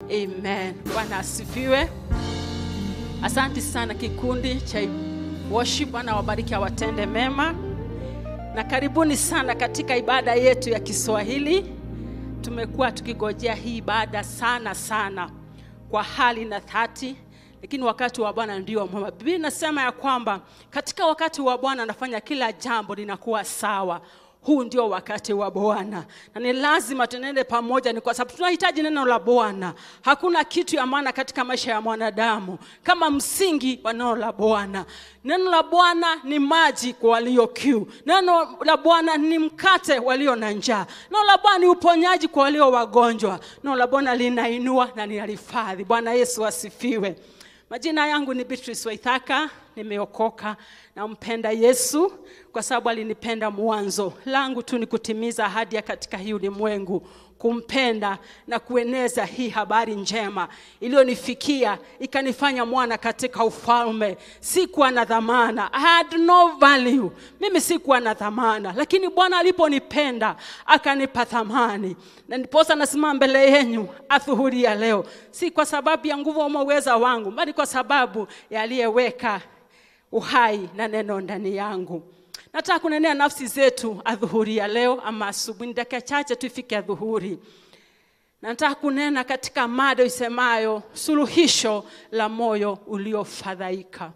Amen. Bwana asifiwe. Asante sana kikundi cha worship. Bwana wabariki, awatende mema, na karibuni sana katika ibada yetu ya Kiswahili. Tumekuwa tukigojea hii ibada sana sana kwa hali na dhati, lakini wakati wa Bwana ndio mwema. Biblia inasema ya kwamba katika wakati wa Bwana anafanya kila jambo linakuwa sawa. Huu ndio wakati wa Bwana na ni lazima tuende pamoja, ni kwa sababu tunahitaji neno la Bwana. Hakuna kitu ya maana katika maisha ya mwanadamu kama msingi wa neno la Bwana. Neno la Bwana ni maji kwa walio kiu, neno la Bwana ni mkate walio na njaa, neno la Bwana ni uponyaji kwa walio wagonjwa, neno la Bwana linainua na linahifadhi. Bwana Yesu asifiwe. Majina yangu ni Beatrice Waithaka, nimeokoka, nampenda Yesu kwa sababu alinipenda mwanzo. Langu tu ni kutimiza ahadi ya katika hii ulimwengu, kumpenda na kueneza hii habari njema iliyonifikia ikanifanya mwana katika ufalme. Sikuwa na dhamana, I had no value. Mimi sikuwa na dhamana, lakini Bwana aliponipenda akanipa thamani, na ndiposa nasimama mbele yenu adhuhuri ya leo, si kwa sababu ya nguvu ama uweza wangu, bali kwa sababu ya aliyeweka uhai na neno ndani yangu. Nataka kunenea nafsi zetu adhuhuri ya leo ama asubuhi, dakika chache tu ifike adhuhuri. Na nataka kunena katika mada isemayo suluhisho la moyo uliofadhaika.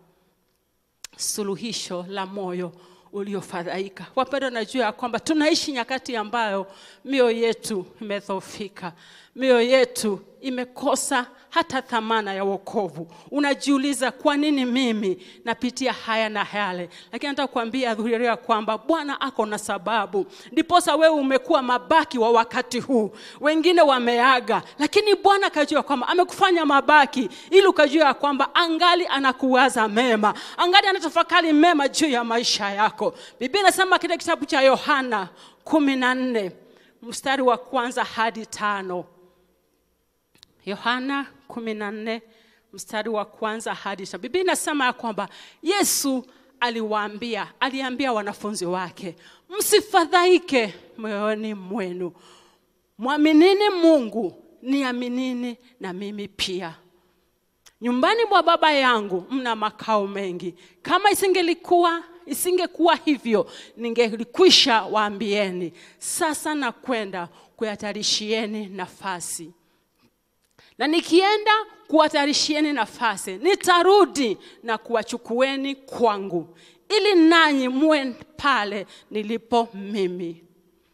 Suluhisho la moyo uliofadhaika. Wapendwa, najua ya kwamba tunaishi nyakati ambayo mioyo yetu imedhoofika, mioyo yetu imekosa hata thamana ya wokovu. Unajiuliza, kwa nini mimi napitia haya na yale? Lakini nataka kuambia adhuria ya kwamba Bwana ako na sababu, ndiposa wewe umekuwa mabaki wa wakati huu. Wengine wameaga, lakini Bwana akajua kwamba amekufanya mabaki ili ukajua ya kwamba angali anakuwaza mema, angali anatafakari mema juu ya maisha yako. Biblia inasema katika kitabu cha Yohana kumi na nne mstari wa kwanza hadi tano. Yohana 14 mstari wa kwanza hadi tano. Biblia inasema ya kwamba Yesu aliwaambia, aliambia wanafunzi wake, msifadhaike moyoni mwenu, mwaminini Mungu, niaminini na mimi pia. Nyumbani mwa Baba yangu mna makao mengi, kama isingelikuwa isingekuwa hivyo ningelikwisha waambieni. Sasa nakwenda kuyatayarishieni nafasi na nikienda kuwatayarishieni nafasi, nitarudi na kuwachukueni kwangu, ili nanyi muwe pale nilipo mimi.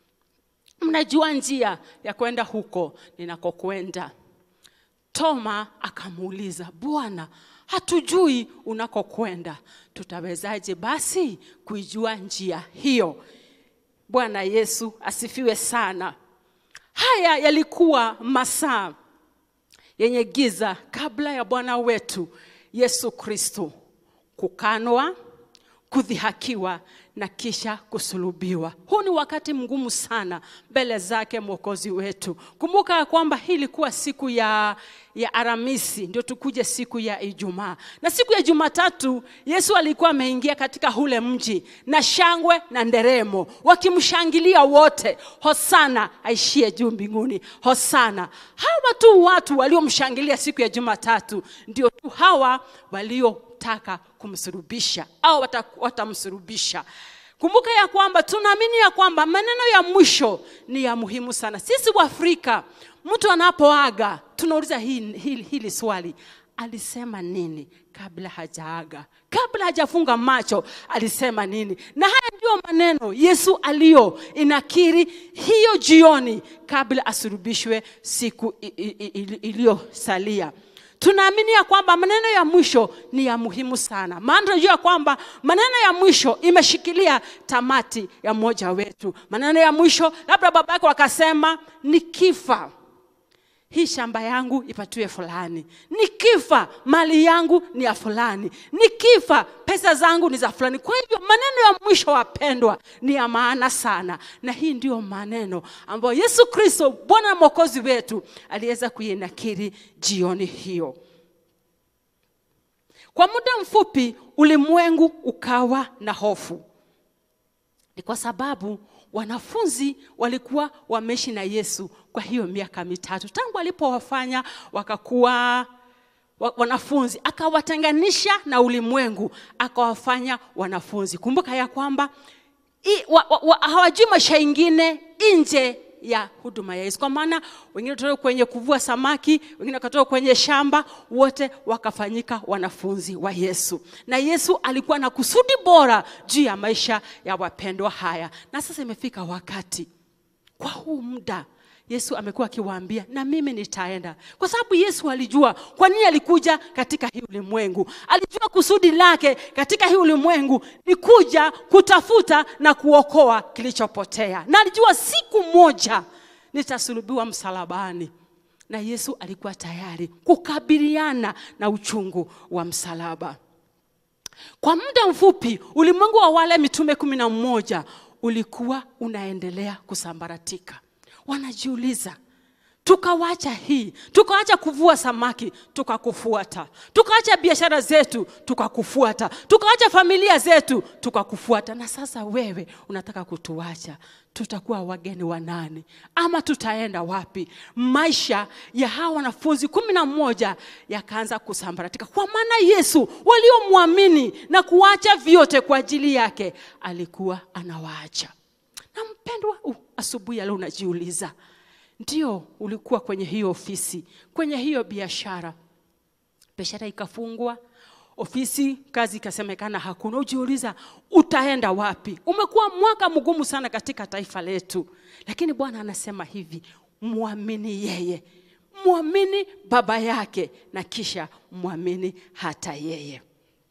Mnajua njia ya kwenda huko ninakokwenda. Toma akamuuliza, Bwana, hatujui unakokwenda, tutawezaje basi kuijua njia hiyo? Bwana Yesu asifiwe sana. Haya yalikuwa masaa yenye giza kabla ya Bwana wetu Yesu Kristo kukanwa, kudhihakiwa na kisha kusulubiwa. Huu ni wakati mgumu sana mbele zake Mwokozi wetu. Kumbuka ya kwamba hii ilikuwa siku ya, ya Aramisi, ndio tukuje siku ya Ijumaa, na siku ya Jumatatu Yesu alikuwa ameingia katika ule mji na shangwe na nderemo, wakimshangilia wote, Hosana aishie juu mbinguni, Hosana. Hawa tu watu waliomshangilia siku ya Jumatatu ndio tu hawa walio taka kumsurubisha au watamsurubisha. Kumbuka ya kwamba tunaamini ya kwamba maneno ya mwisho ni ya muhimu sana. Sisi wa Afrika, mtu anapoaga tunauliza hili, hili, hili swali, alisema nini kabla hajaaga? Kabla hajafunga macho alisema nini? Na haya ndio maneno Yesu aliyo inakiri hiyo jioni kabla asurubishwe siku iliyosalia tunaamini ya kwamba maneno ya mwisho ni ya muhimu sana, maana tunajua kwamba maneno ya mwisho imeshikilia tamati ya mmoja wetu. Maneno ya mwisho, labda baba yako akasema, nikifa hii shamba yangu ipatiwe fulani, nikifa mali yangu ni ya fulani, nikifa pesa zangu ni za fulani. Kwa hivyo maneno ya mwisho, wapendwa, ni ya maana sana, na hii ndiyo maneno ambayo Yesu Kristo Bwana na Mwokozi wetu aliweza kuinakiri jioni hiyo. Kwa muda mfupi ulimwengu ukawa na hofu, ni kwa sababu wanafunzi walikuwa wameishi na yesu kwa hiyo miaka mitatu tangu alipowafanya wakakuwa wa- wanafunzi akawatenganisha na ulimwengu akawafanya wanafunzi kumbuka ya kwamba i- wa- wa- wa- hawajui maisha ingine nje ya huduma ya yesu kwa maana wengine wakatoka kwenye kuvua samaki wengine wakatoka kwenye shamba wote wakafanyika wanafunzi wa yesu na yesu alikuwa na kusudi bora juu ya maisha ya wapendwa haya na sasa imefika wakati kwa huu muda yesu amekuwa akiwaambia na mimi nitaenda kwa sababu yesu alijua kwa nini alikuja katika hii ulimwengu alijua kusudi lake katika hii ulimwengu ni kuja kutafuta na kuokoa kilichopotea na alijua siku moja nitasulubiwa msalabani na yesu alikuwa tayari kukabiliana na uchungu wa msalaba kwa muda mfupi ulimwengu wa wale mitume kumi na mmoja ulikuwa unaendelea kusambaratika wanajiuliza tukawacha hii tukawacha kuvua samaki tukakufuata tukaacha biashara zetu tukakufuata tukaacha familia zetu tukakufuata na sasa wewe unataka kutuacha tutakuwa wageni wa nani ama tutaenda wapi maisha ya hawa wanafunzi kumi na mmoja yakaanza kusambaratika kwa maana yesu waliomwamini na kuacha vyote kwa ajili yake alikuwa anawaacha na mpendwa uh, asubuhi ya leo unajiuliza ndio ulikuwa kwenye hiyo ofisi kwenye hiyo biashara biashara ikafungwa ofisi kazi ikasemekana hakuna ujiuliza utaenda wapi umekuwa mwaka mgumu sana katika taifa letu lakini bwana anasema hivi mwamini yeye mwamini baba yake na kisha mwamini hata yeye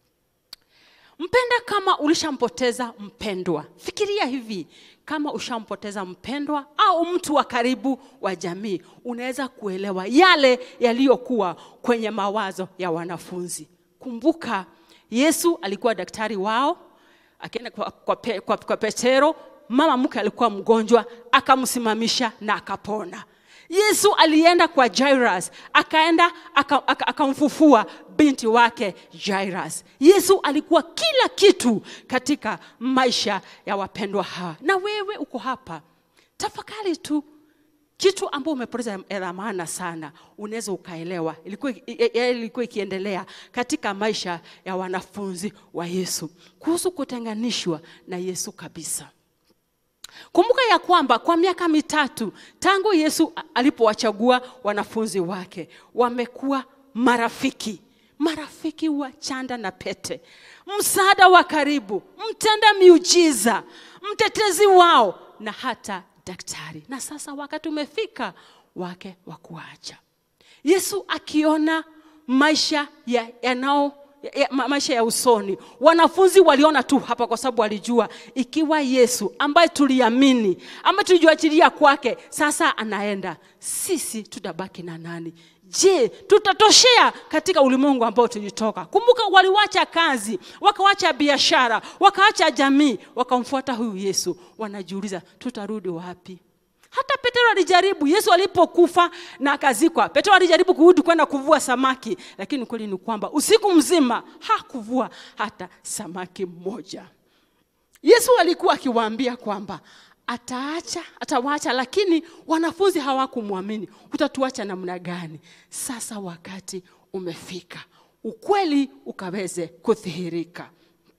mpenda kama ulishampoteza mpendwa fikiria hivi kama ushampoteza mpendwa au mtu wa karibu wa jamii unaweza kuelewa yale yaliyokuwa kwenye mawazo ya wanafunzi kumbuka yesu alikuwa daktari wao akienda kwa, kwa, pe, kwa, kwa petero mama mke alikuwa mgonjwa akamsimamisha na akapona yesu alienda kwa jairus akaenda akamfufua aka, akamfufua binti wake jairus yesu alikuwa kila kitu katika maisha ya wapendwa hawa na wewe uko hapa tafakari tu kitu ambao umepoteza ya dhamana sana unaweza ukaelewa ilikuwa, ilikuwa ikiendelea katika maisha ya wanafunzi wa yesu kuhusu kutenganishwa na yesu kabisa kumbuka ya kwamba kwa miaka mitatu tangu yesu alipowachagua wanafunzi wake wamekuwa marafiki marafiki wa chanda na pete msaada wa karibu mtenda miujiza mtetezi wao na hata daktari na sasa wakati umefika wake wa kuacha yesu akiona maisha yanao ya, ya, ma, maisha ya usoni wanafunzi waliona tu hapa kwa sababu walijua ikiwa yesu ambaye tuliamini ambaye tulijuachilia kwake sasa anaenda sisi tutabaki na nani je tutatoshea katika ulimwengu ambao tulitoka kumbuka waliwacha kazi wakawacha biashara wakaacha jamii wakamfuata huyu yesu wanajiuliza tutarudi wapi hata petero alijaribu yesu alipokufa na akazikwa petero alijaribu kurudi kwenda kuvua samaki lakini kweli ni kwamba usiku mzima hakuvua hata samaki mmoja yesu alikuwa akiwaambia kwamba ataacha atawaacha lakini wanafunzi hawakumwamini utatuacha namna gani sasa wakati umefika ukweli ukaweze kudhihirika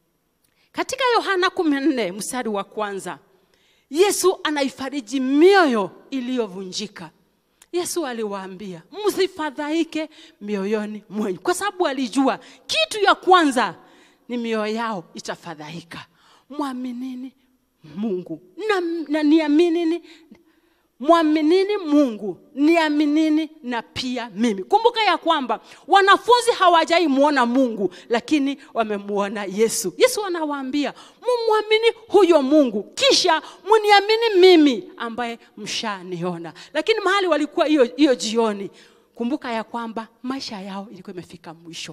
katika yohana 14 mstari wa kwanza yesu anaifariji mioyo iliyovunjika yesu aliwaambia msifadhaike mioyoni mwenyu kwa sababu alijua kitu ya kwanza ni mioyo yao itafadhaika mwaminini mungu na, na niaminini mwaminini mungu niaminini na pia mimi kumbuka ya kwamba wanafunzi hawajai mwona mungu lakini wamemwona yesu yesu anawaambia mumwamini huyo mungu kisha muniamini mimi ambaye mshaniona lakini mahali walikuwa hiyo hiyo jioni kumbuka ya kwamba maisha yao ilikuwa imefika mwisho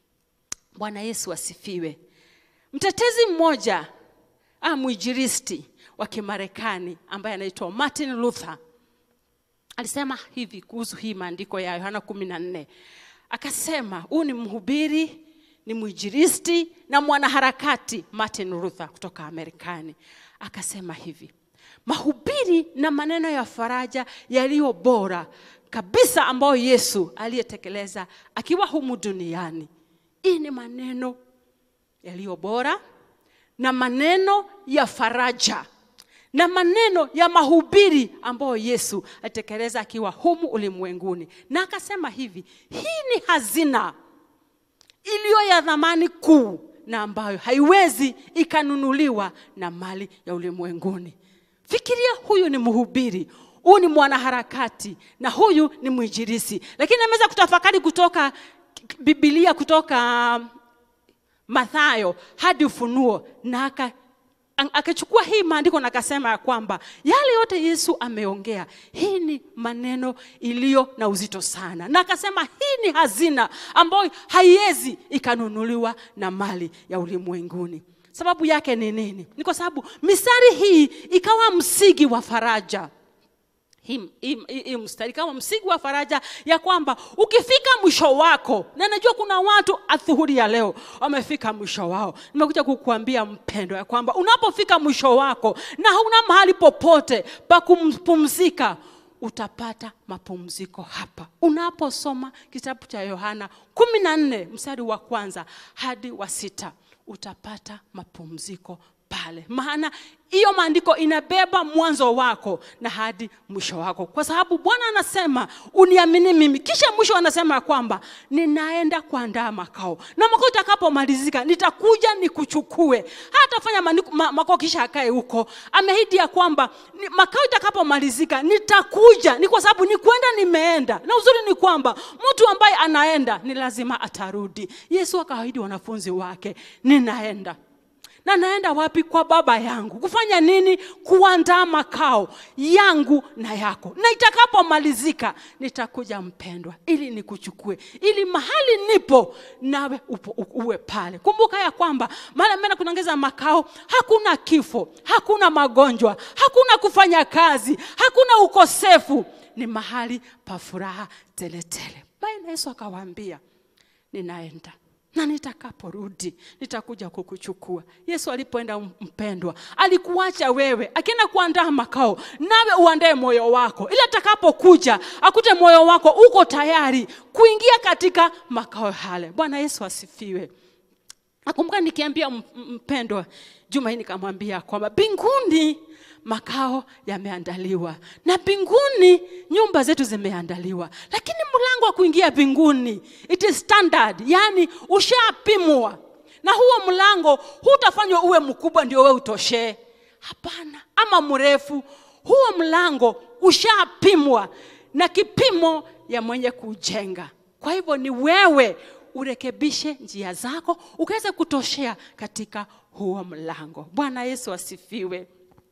bwana yesu asifiwe mtetezi mmoja ah, mwijiristi wa kimarekani ambaye anaitwa martin luther alisema hivi kuhusu hii maandiko ya yohana kumi na nne akasema huu ni mhubiri ni mwijiristi na mwanaharakati martin luther kutoka amerikani akasema hivi mahubiri na maneno ya faraja yaliyo bora kabisa ambayo yesu aliyetekeleza akiwa humu duniani hii ni maneno yaliyo bora na maneno ya faraja na maneno ya mahubiri ambayo yesu alitekeleza akiwa humu ulimwenguni na akasema hivi hii ni hazina iliyo ya dhamani kuu na ambayo haiwezi ikanunuliwa na mali ya ulimwenguni fikiria huyu ni mhubiri huyu ni mwanaharakati na huyu ni mwinjirisi lakini ameweza kutafakari kutoka bibilia kutoka mathayo hadi ufunuo na aka Ang- akachukua hii maandiko na akasema ya kwamba yale yote yesu ameongea hii ni maneno iliyo na uzito sana na akasema hii ni hazina ambayo haiwezi ikanunuliwa na mali ya ulimwenguni sababu yake ni nini ni kwa sababu mistari hii ikawa msingi wa faraja hii, hii, hii, hii mstari kama msingi wa faraja ya kwamba ukifika mwisho wako na najua kuna watu adhuhuri ya leo wamefika mwisho wao nimekuja kukuambia mpendo ya kwamba unapofika mwisho wako na hauna mahali popote pa kumpumzika utapata mapumziko hapa unaposoma kitabu cha yohana kumi na nne mstari wa kwanza hadi wa sita utapata mapumziko pale maana hiyo maandiko inabeba mwanzo wako na hadi mwisho wako kwa sababu bwana anasema uniamini mimi kisha mwisho anasema ya kwamba ninaenda kuandaa makao na makao itakapomalizika nitakuja nikuchukue hatafanya maandiko- ma, makao kisha akae huko ameahidi ya kwamba ni, makao itakapomalizika nitakuja ni kwa sababu ni kwenda nimeenda na uzuri ni kwamba mtu ambaye anaenda ni lazima atarudi yesu akaahidi wanafunzi wake ninaenda na naenda wapi kwa baba yangu kufanya nini kuandaa makao yangu na yako na itakapomalizika nitakuja mpendwa ili nikuchukue ili mahali nipo nawe upo, u- uwe pale kumbuka ya kwamba mahali ameenda kunaongeza makao hakuna kifo hakuna magonjwa hakuna kufanya kazi hakuna ukosefu ni mahali pa furaha teletele baye na yesu akawaambia ninaenda na nitakaporudi nitakuja kukuchukua yesu alipoenda mpendwa alikuacha wewe akienda kuandaa makao nawe uandae moyo wako ili atakapokuja akute moyo wako uko tayari kuingia katika makao yale bwana yesu asifiwe nakumbuka nikiambia m- m- mpendwa juma hii nikamwambia kwamba mbinguni makao yameandaliwa na mbinguni nyumba zetu zimeandaliwa lakini mlango wa kuingia mbinguni it is standard yani ushapimwa na huo mlango hutafanywa uwe mkubwa ndio we utoshee hapana ama mrefu huo mlango ushapimwa na kipimo ya mwenye kujenga kwa hivyo ni wewe urekebishe njia zako ukaweze kutoshea katika huo mlango bwana yesu asifiwe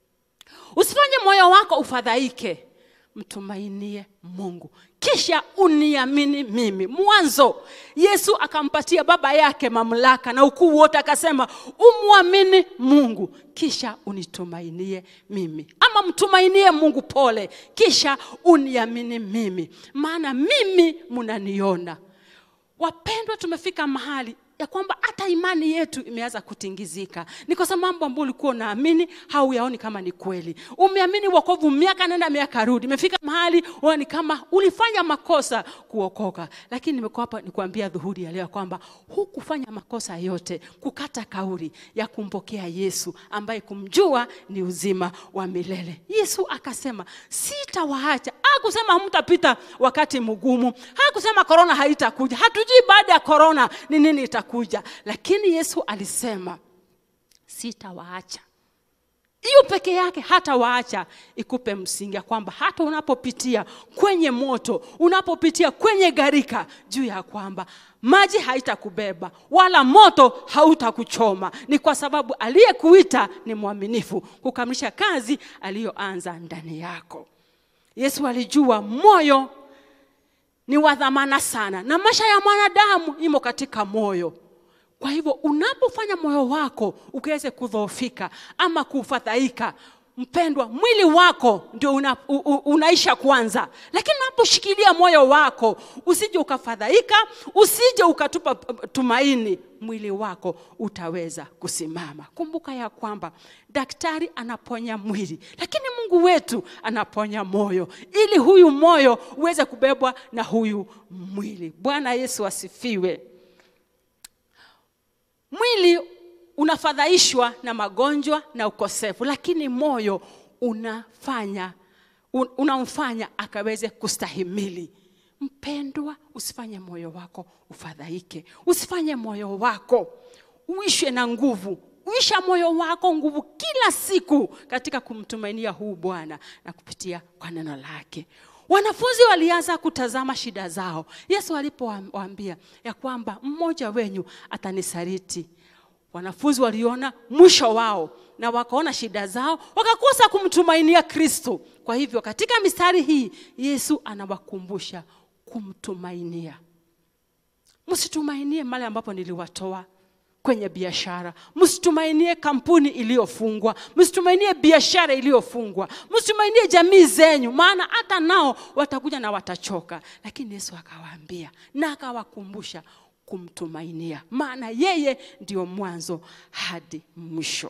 usifanye moyo wako ufadhaike mtumainie mungu kisha uniamini mimi mwanzo yesu akampatia baba yake mamlaka na ukuu wote akasema umwamini mungu kisha unitumainie mimi ama mtumainie mungu pole kisha uniamini mimi maana mimi mnaniona wapendwa tumefika mahali ya kwamba hata imani yetu imeanza kutingizika ni kwa sababu mambo ambayo ulikuwa unaamini hauyaoni kama ni kweli umeamini wokovu miaka nenda miaka rudi imefika mahali unaona ni kama ulifanya makosa kuokoka lakini nimekuwa hapa nikuambia dhuhuri ya leo ya kwamba hukufanya makosa yote kukata kauli ya kumpokea yesu ambaye kumjua ni uzima wa milele yesu akasema sitawaacha hakusema hamtapita wakati mgumu hakusema korona haitakuja hatujui baada ya korona ni nini itakuja lakini yesu alisema sitawaacha hiyo peke yake hata waacha ikupe msingi ya kwamba hata unapopitia kwenye moto unapopitia kwenye gharika juu ya kwamba maji haitakubeba wala moto hautakuchoma ni kwa sababu aliyekuita ni mwaminifu kukamilisha kazi aliyoanza ndani yako yesu alijua moyo ni wa dhamana sana na maisha ya mwanadamu imo katika moyo kwa hivyo unapofanya moyo wako ukiweze kudhoofika ama kufadhaika mpendwa mwili wako ndio una, u, u, unaisha kwanza lakini unaposhikilia moyo wako usije ukafadhaika usije ukatupa uh, tumaini mwili wako utaweza kusimama kumbuka ya kwamba daktari anaponya mwili lakini mungu wetu anaponya moyo ili huyu moyo uweze kubebwa na huyu mwili bwana yesu asifiwe mwili unafadhaishwa na magonjwa na ukosefu lakini moyo unafanya un, unamfanya akaweze kustahimili mpendwa usifanye moyo wako ufadhaike usifanye moyo wako uishwe na nguvu uisha moyo wako nguvu kila siku katika kumtumainia huu bwana na kupitia kwa neno lake wanafunzi walianza kutazama shida zao yesu alipowaambia ya kwamba mmoja wenyu atanisaliti wanafunzi waliona mwisho wao na wakaona shida zao wakakosa kumtumainia kristo kwa hivyo katika mistari hii yesu anawakumbusha kumtumainia msitumainie mali ambapo niliwatoa kwenye biashara msitumainie kampuni iliyofungwa msitumainie biashara iliyofungwa msitumainie jamii zenyu maana hata nao watakuja na watachoka lakini yesu akawaambia na akawakumbusha kumtumainia maana yeye ndio mwanzo hadi mwisho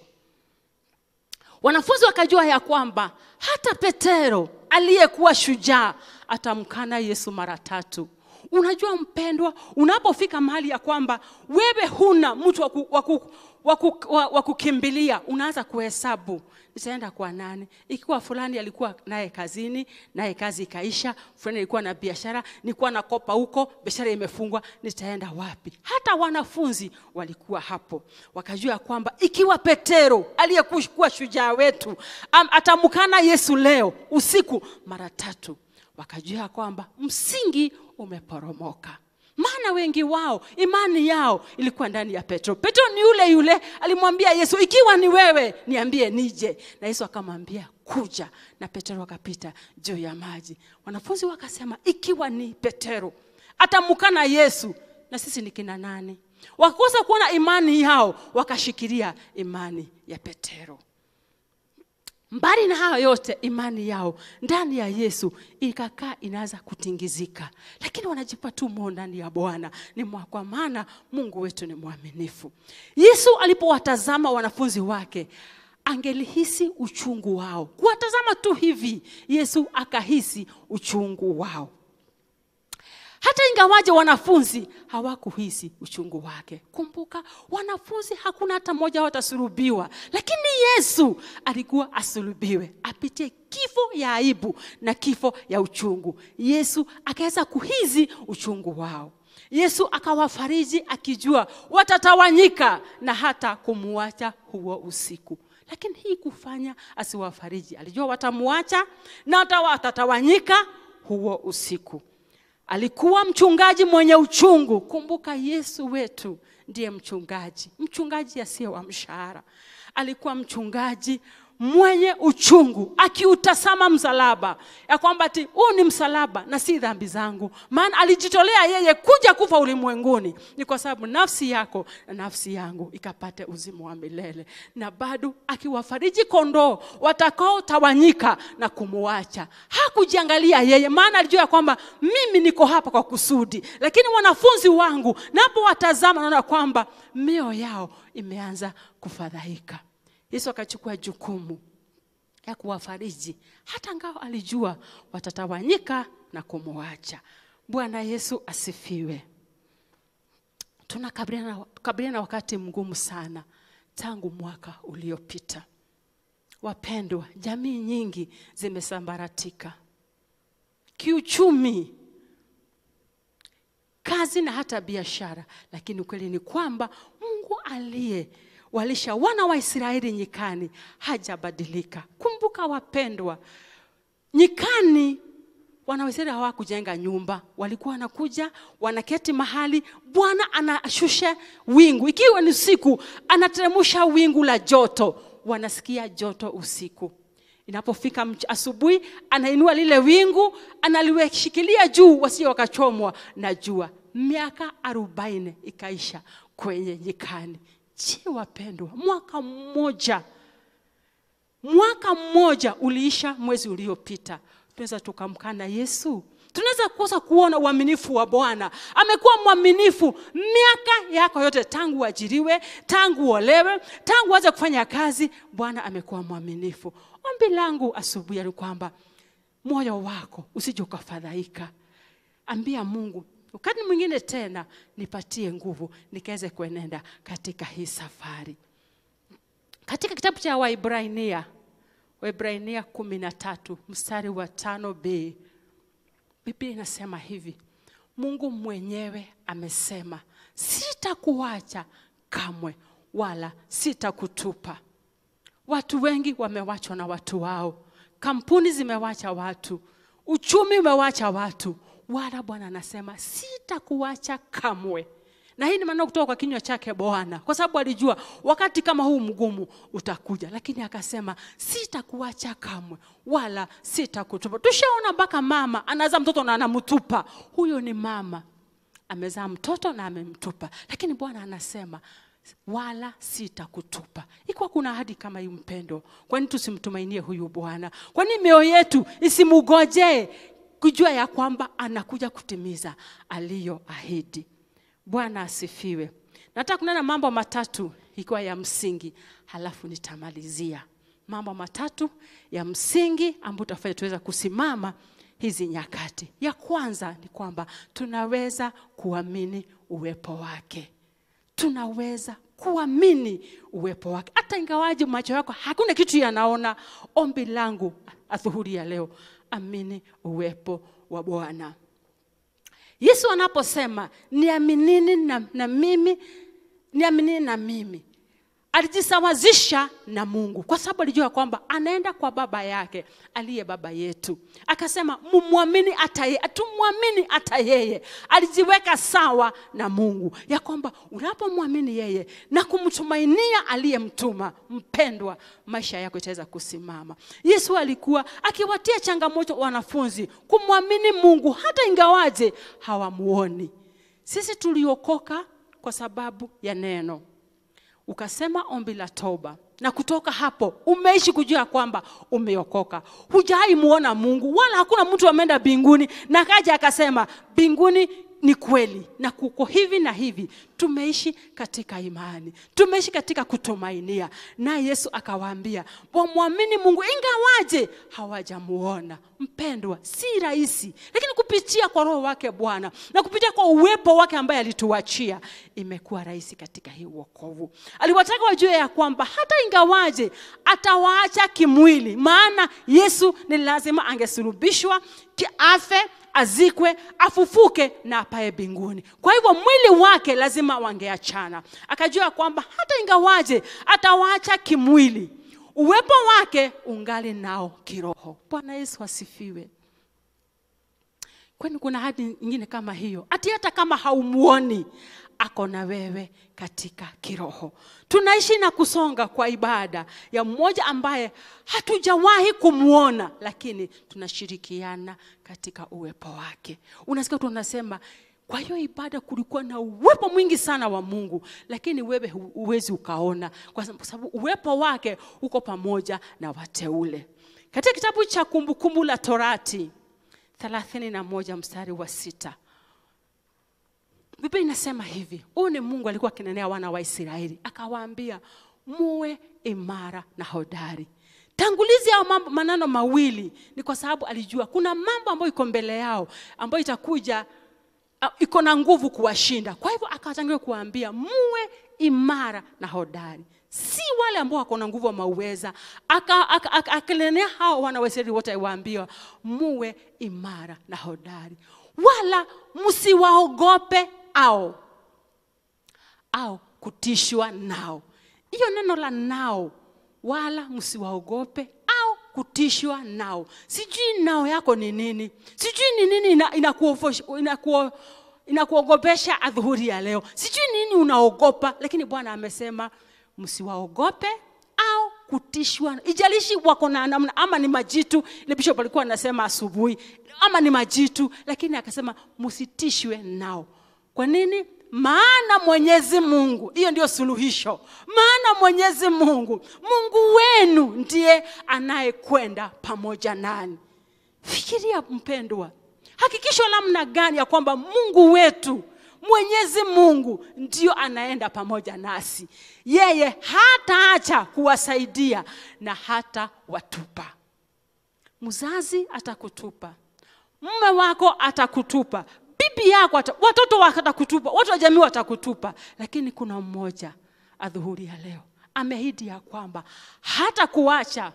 wanafunzi wakajua ya kwamba hata petero aliyekuwa shujaa atamkana yesu mara tatu unajua mpendwa unapofika mahali ya kwamba wewe huna mtu wa waku, waku, waku, waku, kukimbilia unaanza kuhesabu nitaenda kwa nani ikiwa fulani alikuwa naye kazini naye kazi ikaisha fulani alikuwa na biashara nilikuwa nakopa huko biashara imefungwa nitaenda wapi hata wanafunzi walikuwa hapo wakajua kwamba ikiwa petero aliyekuwa shujaa wetu atamkana yesu leo usiku mara tatu wakajua kwamba msingi umeporomoka maana wengi wao imani yao ilikuwa ndani ya petro petro ni yule yule alimwambia yesu ikiwa ni wewe niambie nije na yesu akamwambia kuja na petero akapita juu ya maji wanafunzi wakasema ikiwa ni petero atamkana yesu na sisi ni kina nani wakakosa kuona imani yao wakashikilia imani ya petero mbali na hayo yote imani yao ndani ya yesu ikakaa inaanza kutingizika lakini wanajipa tu moo ndani ya bwana ni mwa kwa maana mungu wetu ni mwaminifu yesu alipowatazama wanafunzi wake angelihisi uchungu wao kuwatazama tu hivi yesu akahisi uchungu wao hata ingawaje wanafunzi hawakuhisi uchungu wake kumbuka wanafunzi hakuna hata mmoja watasulubiwa lakini yesu alikuwa asulubiwe apitie kifo ya aibu na kifo ya uchungu yesu akaweza kuhizi uchungu wao yesu akawafariji akijua watatawanyika na hata kumuacha huo usiku lakini hii kufanya asiwafariji alijua watamuacha na hata watatawanyika huo usiku alikuwa mchungaji mwenye uchungu kumbuka yesu wetu ndiye mchungaji mchungaji asiye wa mshahara alikuwa mchungaji mwenye uchungu akiutazama msalaba ya kwamba ti huu ni msalaba na si dhambi zangu maana alijitolea yeye kuja kufa ulimwenguni ni kwa sababu nafsi yako na nafsi yangu ikapate uzima wa milele na bado akiwafariji kondoo watakaotawanyika na kumuacha hakujiangalia yeye maana alijua ya kwamba mimi niko hapa kwa kusudi lakini wanafunzi wangu napowatazama naona kwamba mioyo yao imeanza kufadhaika yesu akachukua jukumu ya kuwafariji hata ngao alijua watatawanyika na kumwacha bwana yesu asifiwe tunakabiliana na wakati mgumu sana tangu mwaka uliopita wapendwa jamii nyingi zimesambaratika kiuchumi kazi na hata biashara lakini ukweli ni kwamba mungu aliye walisha wana wa Israeli nyikani hajabadilika. Kumbuka wapendwa, nyikani wana wa Israeli hawakujenga nyumba, walikuwa wanakuja wanaketi mahali, Bwana anashusha wingu, ikiwa ni usiku anateremsha wingu la joto, wanasikia joto usiku. Inapofika asubuhi, anainua lile wingu, analiweshikilia juu, wasije wakachomwa na jua. Miaka arobaini ikaisha kwenye nyikani. Je, wapendwa, mwaka mmoja mwaka mmoja uliisha mwezi uliopita tunaweza tukamkana yesu tunaweza kosa kuona uaminifu wa bwana amekuwa mwaminifu miaka yako yote tangu uajiriwe tangu uolewe tangu aze kufanya kazi bwana amekuwa mwaminifu ombi langu asubuhi ni kwamba moyo wako usije ukafadhaika ambia mungu wakati mwingine tena nipatie nguvu nikaweze kuenenda katika hii safari katika kitabu cha waibrania waibrania kumi na tatu mstari wa tano b biblia inasema hivi mungu mwenyewe amesema sitakuacha kamwe wala sitakutupa watu wengi wamewachwa na watu wao kampuni zimewacha watu uchumi umewacha watu wala bwana anasema sitakuacha kamwe na hii ni maneno kutoka kwa kinywa chake bwana kwa sababu alijua wakati kama huu mgumu utakuja lakini akasema sitakuacha kamwe wala sitakutupa tushaona mpaka mama anazaa mtoto na anamtupa huyo ni mama amezaa mtoto na amemtupa lakini bwana anasema wala sitakutupa ikiwa kuna ahadi kama hii mpendo kwani tusimtumainie huyu bwana kwani mioyo yetu isimugojee kujua ya kwamba anakuja kutimiza aliyoahidi bwana asifiwe nataka kunena mambo matatu ikiwa ya msingi halafu nitamalizia mambo matatu ya msingi ambayo tutafanya tuweza kusimama hizi nyakati ya kwanza ni kwamba tunaweza kuamini uwepo wake tunaweza kuamini uwepo wake hata ingawaji macho yako hakuna kitu yanaona ombi langu adhuhuri ya leo amini uwepo wa bwana yesu anaposema niaminini na, na mimi niaminini na mimi alijisawazisha na mungu kwa sababu alijua kwamba anaenda kwa baba yake aliye baba yetu akasema mumwamini hata yeye tumwamini hata yeye alijiweka sawa na mungu ya kwamba unapomwamini yeye na kumtumainia aliyemtuma mpendwa maisha yako itaweza kusimama yesu alikuwa akiwatia changamoto wanafunzi kumwamini mungu hata ingawaje hawamuoni sisi tuliokoka kwa sababu ya neno ukasema ombi la toba na kutoka hapo umeishi kujua kwamba umeokoka hujai muona mungu wala hakuna mtu ameenda mbinguni na kaja akasema mbinguni ni kweli na kuko hivi na hivi tumeishi katika imani tumeishi katika kutumainia naye yesu akawaambia wamwamini mungu ingawaje hawajamuona mpendwa si rahisi lakini kupitia kwa roho wake bwana na kupitia kwa uwepo wake ambaye alituachia imekuwa rahisi katika hii uokovu aliwataka wajue ya kwamba hata ingawaje atawaacha kimwili maana yesu ni lazima angesulubishwa kiafe azikwe afufuke na apae mbinguni kwa hivyo mwili wake lazima wangeachana akajua kwamba hata ingawaje atawaacha kimwili uwepo wake ungali nao kiroho bwana yesu asifiwe kwani kuna hadi nyingine kama hiyo ati hata kama haumuoni ako na wewe katika kiroho tunaishi na kusonga kwa ibada ya mmoja ambaye hatujawahi kumwona lakini tunashirikiana katika uwepo wake unasikia tu unasema kwa hiyo ibada kulikuwa na uwepo mwingi sana wa mungu lakini wewe huwezi ukaona kwa sababu uwepo wake uko pamoja na wateule katika kitabu cha kumbukumbu la torati thelathini na moja mstari wa sita biblia inasema hivi huyu ni mungu alikuwa akinenea wana wa israeli akawaambia muwe imara na hodari tangulizi yao mambo maneno mawili ni kwa sababu alijua kuna mambo ambayo iko mbele yao ambayo itakuja uh, iko na nguvu kuwashinda kwa hivyo akawatangulia kuwaambia muwe imara na hodari si wale ambao wako na nguvu wamauweza akanenea hao wana wa israeli wote aiwaambia muwe imara na hodari wala msiwaogope au au kutishwa nao hiyo neno la nao wala msiwaogope au kutishwa nao sijui nao yako ni nini sijui ni nini inakuogopesha ina ina ina adhuhuri ya leo sijui nini unaogopa lakini bwana amesema msiwaogope au kutishwa ijalishi wako na namna ama ni majitu ile bishop alikuwa anasema asubuhi ama ni majitu lakini akasema msitishwe nao kwa nini maana mwenyezi mungu hiyo ndio suluhisho maana mwenyezi mungu mungu wenu ndiye anayekwenda pamoja nani fikiria mpendwa hakikisho namna gani ya kwamba mungu wetu mwenyezi mungu ndio anaenda pamoja nasi yeye hataacha kuwasaidia na hata watupa mzazi atakutupa mume wako atakutupa bibi yako ata, watoto wako atakutupa watu wa jamii watakutupa lakini kuna mmoja adhuhuri ya leo ameahidi ya kwamba hata kuacha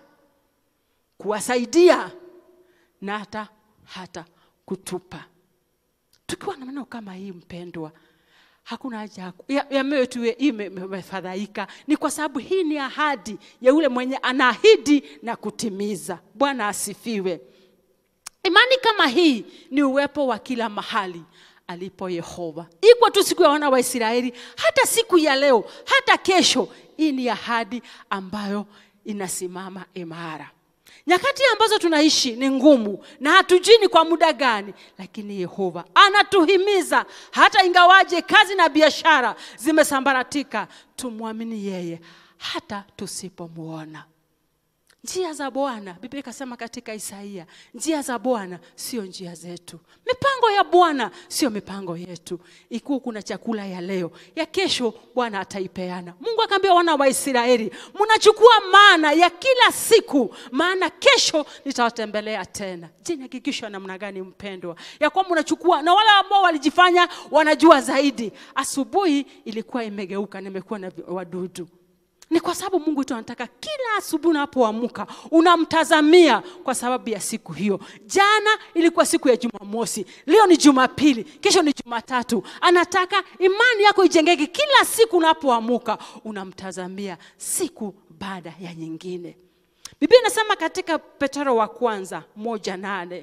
kuwasaidia na hata hata kutupa tukiwa na maneno kama hii mpendwa hakuna haja ya- ya, ya mioyo tu iwe ime- imefadhaika ni kwa sababu hii ni ahadi ya yule mwenye anaahidi na kutimiza bwana asifiwe imani kama hii ni uwepo wa kila mahali alipo yehova ikwa tu siku ya wana wa israeli hata siku ya leo hata kesho hii ni ahadi ambayo inasimama imara nyakati ambazo tunaishi ni ngumu na hatujui ni kwa muda gani lakini yehova anatuhimiza hata ingawaje kazi na biashara zimesambaratika tumwamini yeye hata tusipomwona njia za bwana biblia ikasema katika isaia njia za bwana sio njia zetu mipango ya bwana sio mipango yetu ikiwa kuna chakula ya leo ya kesho bwana ataipeana mungu akaambia wana wa israeli mnachukua maana ya kila siku maana kesho nitawatembelea tena je ni hakikisho namna gani mpendwa ya kwamba unachukua na wale ambao walijifanya wanajua zaidi asubuhi ilikuwa imegeuka nimekuwa na vi- wadudu ni kwa sababu mungu tu anataka kila asubuhi unapoamka unamtazamia kwa sababu ya siku hiyo jana ilikuwa siku ya jumamosi leo ni jumapili kesho ni jumatatu anataka imani yako ijengeke kila siku unapoamka unamtazamia siku baada ya nyingine biblia inasema katika petero wa kwanza moja nane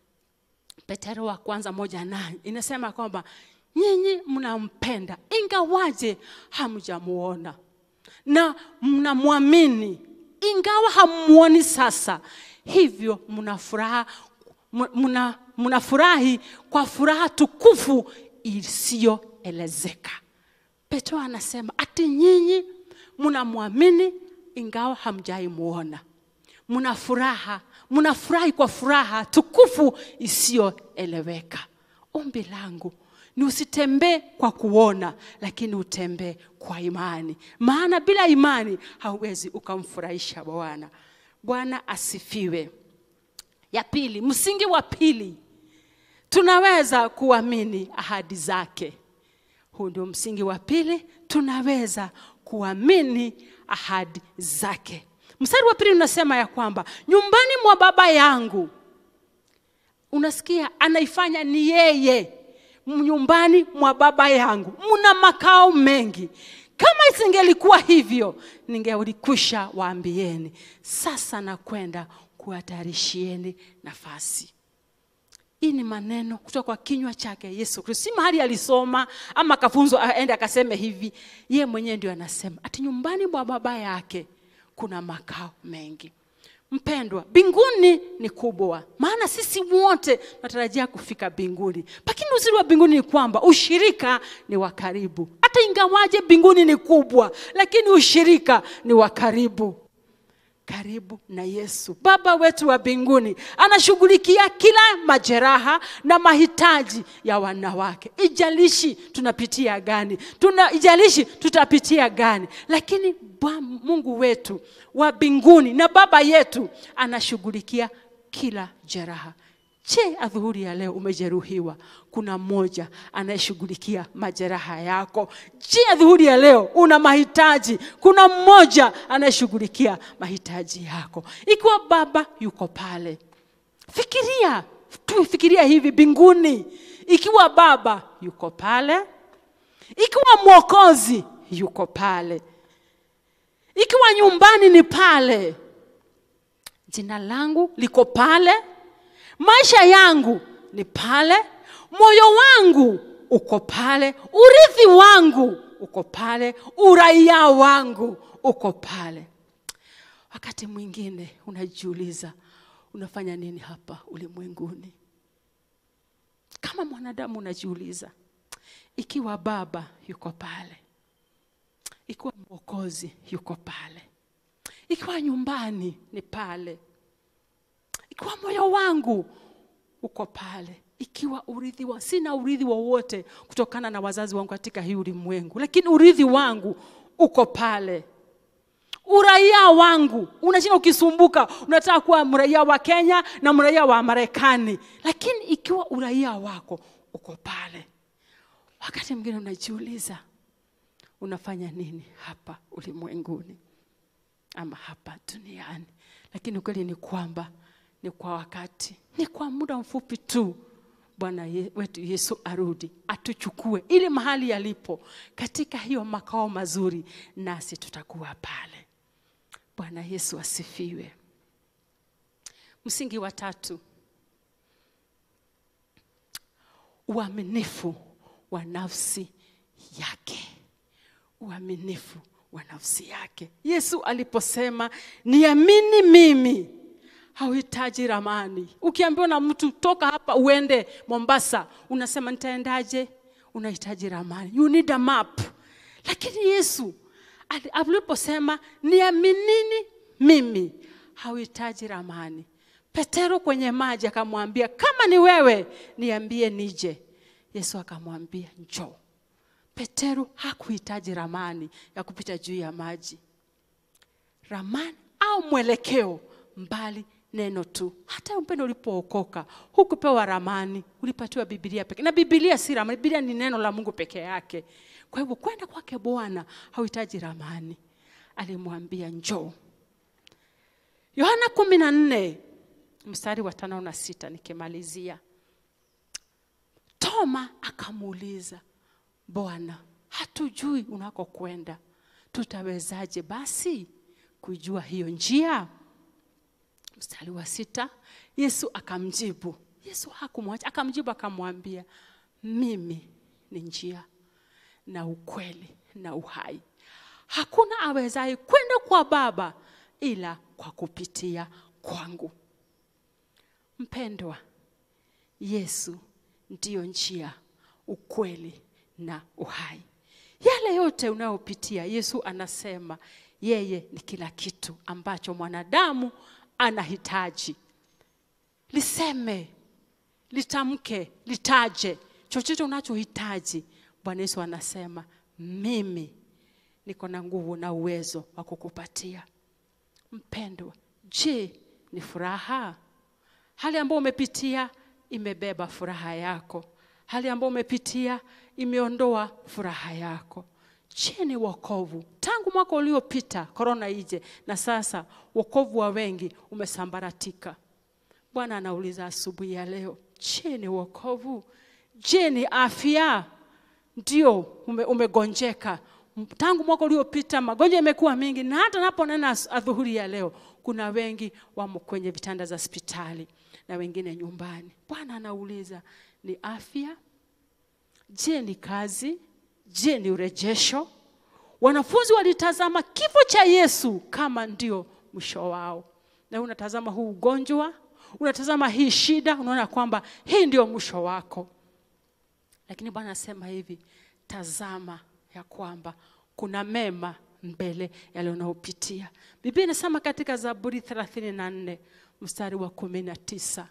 petero wa kwanza moja nane inasema kwamba nyinyi mnampenda ingawaje hamjamuona na mnamwamini ingawa hamuoni sasa hivyo mnafuraha mna- mnafurahi kwa furaha tukufu isiyoelezeka petro anasema ati nyinyi mnamwamini ingawa hamjaimuona mna furaha mnafurahi kwa furaha tukufu isiyoeleweka ombi langu ni usitembee kwa kuona lakini utembee kwa imani maana bila imani hauwezi ukamfurahisha bwana bwana asifiwe ya pili msingi wa pili tunaweza kuamini ahadi zake huu ndio msingi wa pili tunaweza kuamini ahadi zake mstari wa pili unasema ya kwamba nyumbani mwa baba yangu unasikia anaifanya ni yeye nyumbani mwa baba yangu mna makao mengi kama isingelikuwa hivyo ningelikwisha waambieni sasa nakwenda kuwatayarishieni nafasi hii ni maneno kutoka kwa kinywa chake yesu kristo si mahali alisoma ama akafunzwa aende akaseme hivi ye mwenyewe ndio anasema ati nyumbani mwa baba yake kuna makao mengi mpendwa mbinguni ni kubwa maana sisi wote tunatarajia kufika mbinguni lakini uzuri wa mbinguni ni kwamba ushirika ni wa karibu hata ingawaje mbinguni ni kubwa lakini ushirika ni wa karibu karibu na yesu baba wetu wa mbinguni anashughulikia kila majeraha na mahitaji ya wanawake ijalishi tunapitia gani tuna ijalishi tutapitia gani lakini Bwa- mungu wetu wa mbinguni na baba yetu anashughulikia kila jeraha je adhuhuri ya leo umejeruhiwa kuna mmoja anayeshughulikia majeraha yako je adhuhuri ya leo una mahitaji kuna mmoja anayeshughulikia mahitaji yako ikiwa baba yuko pale fikiria tu fikiria hivi mbinguni ikiwa baba yuko pale ikiwa mwokozi yuko pale ikiwa nyumbani ni pale jina langu liko pale maisha yangu ni pale moyo wangu uko pale urithi wangu uko pale uraia wangu uko pale wakati mwingine unajiuliza unafanya nini hapa ulimwenguni kama mwanadamu unajiuliza ikiwa baba yuko pale ikiwa mwokozi yuko pale ikiwa nyumbani ni pale ikiwa moyo wangu uko pale ikiwa urithi wa sina urithi wowote kutokana na wazazi wangu katika hii ulimwengu lakini urithi wangu uko pale uraia wangu unashinda ukisumbuka unataka kuwa mraia wa kenya na mraia wa marekani lakini ikiwa uraia wako uko pale wakati mwingine unajiuliza unafanya nini hapa ulimwenguni ama hapa duniani lakini ukweli ni kwamba ni kwa wakati ni kwa muda mfupi tu bwana ye, wetu yesu arudi atuchukue ili mahali yalipo katika hiyo makao mazuri nasi tutakuwa pale bwana yesu asifiwe msingi wa tatu uaminifu wa nafsi yake uaminifu wa nafsi yake yesu aliposema niamini mimi hauhitaji ramani ukiambiwa na mtu toka hapa uende mombasa unasema nitaendaje unahitaji ramani you need a map lakini yesu ali- aliposema niaminini mimi hauhitaji ramani petero kwenye maji akamwambia kama ni wewe niambie nije yesu akamwambia njoo petero hakuhitaji ramani ya kupita juu ya maji ramani au mwelekeo mbali neno tu hata mpendo ulipookoka hukupewa ramani ulipatiwa bibilia peke na bibilia si ramani bibilia ni neno la mungu peke yake kwa hivyo kwenda kwake bwana hauhitaji ramani alimwambia njoo yohana kumi na nne mstari wa tano na sita nikimalizia toma akamuuliza bwana hatujui unakokwenda tutawezaje basi kujua hiyo njia mstari wa sita yesu akamjibu yesu hakumwacha akamjibu akamwambia mimi ni njia na ukweli na uhai hakuna awezaye kwenda kwa baba ila kwa kupitia kwangu mpendwa yesu ndiyo njia ukweli na uhai yale yote unayopitia yesu anasema yeye ni kila kitu ambacho mwanadamu anahitaji liseme litamke litaje chochote unachohitaji bwana yesu anasema mimi niko na nguvu na uwezo wa kukupatia mpendwa je ni furaha hali ambayo umepitia imebeba furaha yako hali ambayo umepitia imeondoa furaha yako je ni wokovu tangu mwaka uliopita korona ije na sasa wokovu wa wengi umesambaratika bwana anauliza asubuhi ya leo je ni wokovu je ni afya ndio ume, umegonjeka tangu mwaka uliopita magonjwa yamekuwa mingi na hata naponena as- adhuhuri ya leo kuna wengi wamo kwenye vitanda za hospitali na wengine nyumbani bwana anauliza ni afya je ni kazi je ni urejesho wanafunzi walitazama kifo cha yesu kama ndio mwisho wao na wewe unatazama huu ugonjwa unatazama hii shida unaona kwamba hii ndio mwisho wako lakini bwana anasema hivi tazama ya kwamba kuna mema mbele yale unaopitia biblia inasema katika zaburi 34 mstari wa kumi na tisa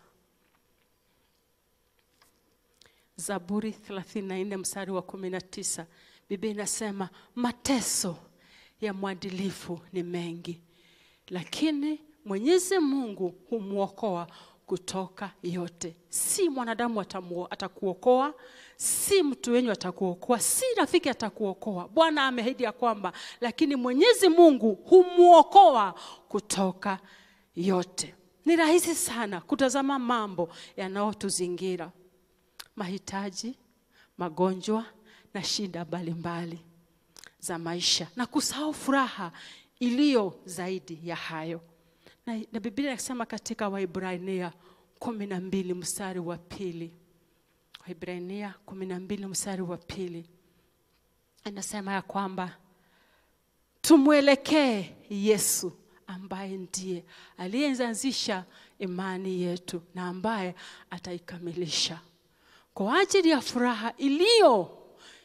zaburi 34 mstari wa kumi na tisa biblia inasema mateso ya mwadilifu ni mengi lakini mwenyezi mungu humwokoa kutoka yote si mwanadamu atamuo- atakuokoa si mtu wenyu atakuokoa si rafiki atakuokoa bwana ameahidi ya kwamba lakini mwenyezi mungu humwokoa kutoka yote ni rahisi sana kutazama mambo yanayotuzingira mahitaji magonjwa na shida mbalimbali za maisha na kusahau furaha iliyo zaidi ya hayo na, na biblia inasema katika waibrania kumi na mbili mstari wa pili waibrania kumi na mbili mstari wa pili inasema ya kwamba tumwelekee yesu ambaye ndiye aliyeanzisha imani yetu na ambaye ataikamilisha kwa ajili ya furaha iliyo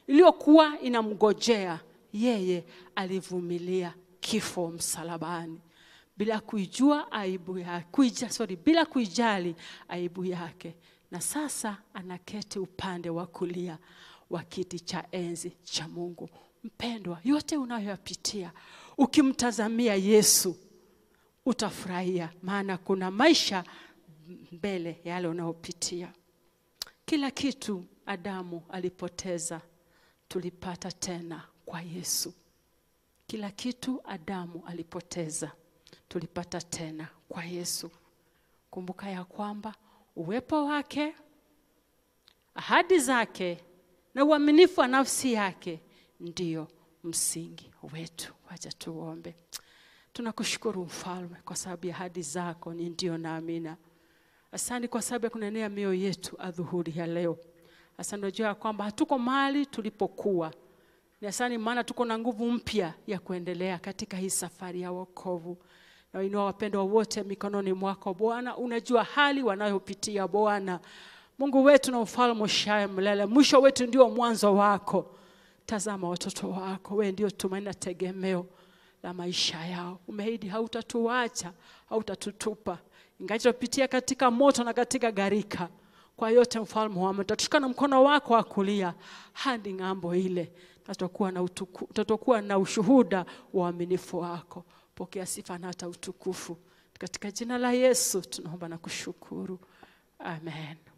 iliyokuwa inamgojea yeye alivumilia kifo msalabani bila kuijua aibu yake, kuija, sorry, bila kuijali aibu yake, na sasa anaketi upande wa kulia wa kiti cha enzi cha Mungu. Mpendwa, yote unayoyapitia ukimtazamia Yesu utafurahia, maana kuna maisha mbele ya yale unayopitia. Kila kitu Adamu alipoteza tulipata tena kwa Yesu. Kila kitu Adamu alipoteza tulipata tena kwa Yesu. Kumbuka ya kwamba uwepo wake, ahadi zake na uaminifu wa nafsi yake ndio msingi wetu. Wacha tuombe. Tunakushukuru Mfalme kwa sababu ya ahadi zako ni ndio na amina. Asante kwa sababu ya kunenea mioyo yetu adhuhuri ya leo. Asante unajua ya kwamba hatuko mahali tulipokuwa. Ni asante maana tuko na nguvu mpya ya kuendelea katika hii safari ya wokovu. Na wainua wapendwa wote mikononi mwako Bwana, unajua hali wanayopitia Bwana. Mungu wetu na ufalme ushaye mlele, mwisho wetu ndio mwanzo wako. Tazama watoto wako, wewe ndio tumaini na tegemeo la maisha yao. Umeahidi hautatuacha, hautatutupa, ingawa tutapitia katika moto na katika gharika. Kwa yote mfalme wa tutashika na mkono wako wa kulia hadi ng'ambo ile, na tutakuwa na, utuku, tutakuwa na ushuhuda wa uaminifu wako. Pokea sifa na hata utukufu katika jina la Yesu tunaomba na kushukuru, amen.